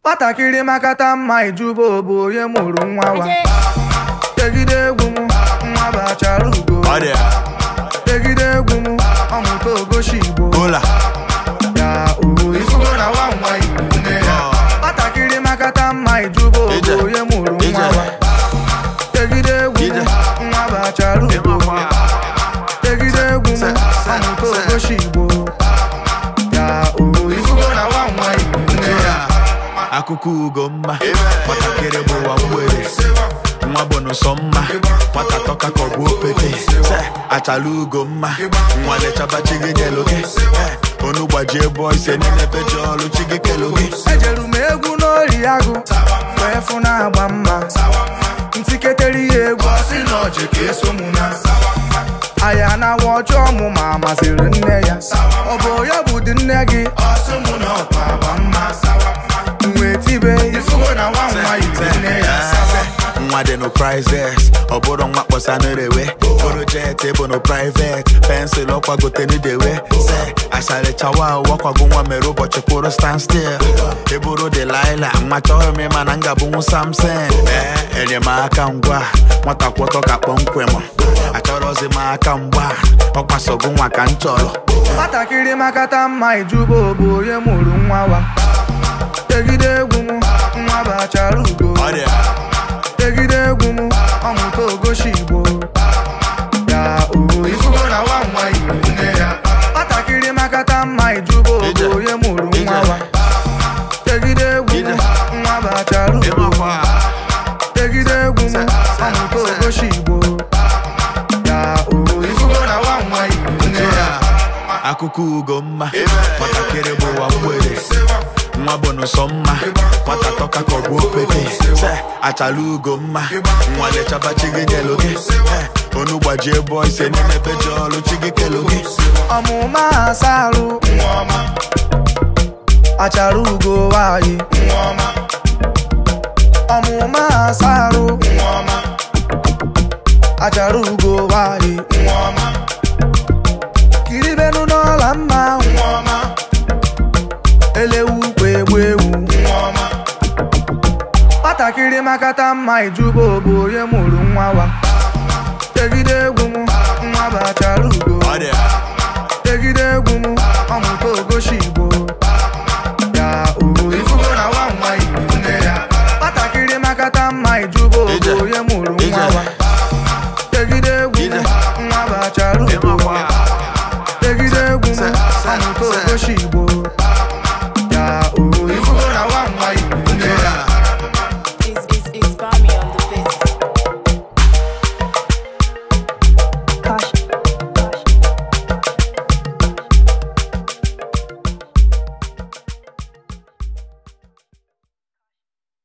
nwatakịrị makata mma ijuba bụ onye mụrụ nwa wa tegide egwu m nwa bachara ugo Ọ dị tegide egwu m ọmụta ogoshi igbo ụla ya ohu ifugo na nwa nwa igbo nne ya nwatakịrị makata mma ijuba Ije. bụ onye mụrụ nwa Ije. wa tegide egwu m Ije. nwa bachara ugo tegide egwu m ọmụta ogoshi igbo ya ohu ifugo na nwa nwa igbo nne ya akụkọ ugo mma nwatakịrị bụ ụwa mgbere nwa bụ n'ụsọ mma nwata tọka ka ọ bụ opete Se, achala ugo mma nwa lechaba chi gị nyelu gị Eh, onu gbajie bọ ise niile peji ọrụ chi gị kelu gị ejeru m egwu n'ori agụ wee fụ na-agba mma ntiketere ya egwu ọsị na ọjị ka eso mụ na aya na-awa ọjọọ mụ ma masịrị nne ya ọ bụ ya bụ dị nne gị ọsị mụ na ọkwa agba mma wee tibe ifugo na nwa nwa yiri nne ya nwa dị no prizes ọ bụrụ nwa kpọsa n'erewe bụrụ jet bụ no privet pensụl ọkwagote n'idewe se asalichawa wakwago nwa mere ụbọchị kwụrụ stand still eburu delila nwa chọghị m ịma na ngabụnwu samson ee enyemaka ngwa nwata kwọtọ ka kpọmkwem achọrọzi m aka mgba ọkwasogo nwa ka m chọrọ nwatakịrị makata mma ijuba bụ onye mụrụ nwa wa tegide egwu m nwa bachara ugo Ọ dị tegide egwu m ọmụta ogoshi igbo ya ohu ifugo na nwa nwa igbo nne ya nwatakịrị makata mma ijuba Ije. bụ onye mụrụ Ije. nwa wa tegide egwu m Ije. nwa bachara ugo ịmakwa tegide egwu m ọmụta ogoshi igbo ya ohu ifugo na nwa nwa igbo nne ya akụkọ ugo mma nwatakịrị bụ ụwa mgbere nwa bụ n'ụsọ mma nwata tọka ka ọ bụ opete Se, achala ugo mma nwa lechaba chi gị nyelu gị Eh, onu gbajie bọ ise n'ime peji ọrụ chi gị kelu gị ọmụma asarụ achara ugo nwanyị ọmụma asarụ achara ugo nwanyị kiribenu n'ọla mma elewu kwa egbu ewu nwatakịrị makata mma ijuba bụ onye mụrụ nwa wa tegide egwu m nwa bụ achara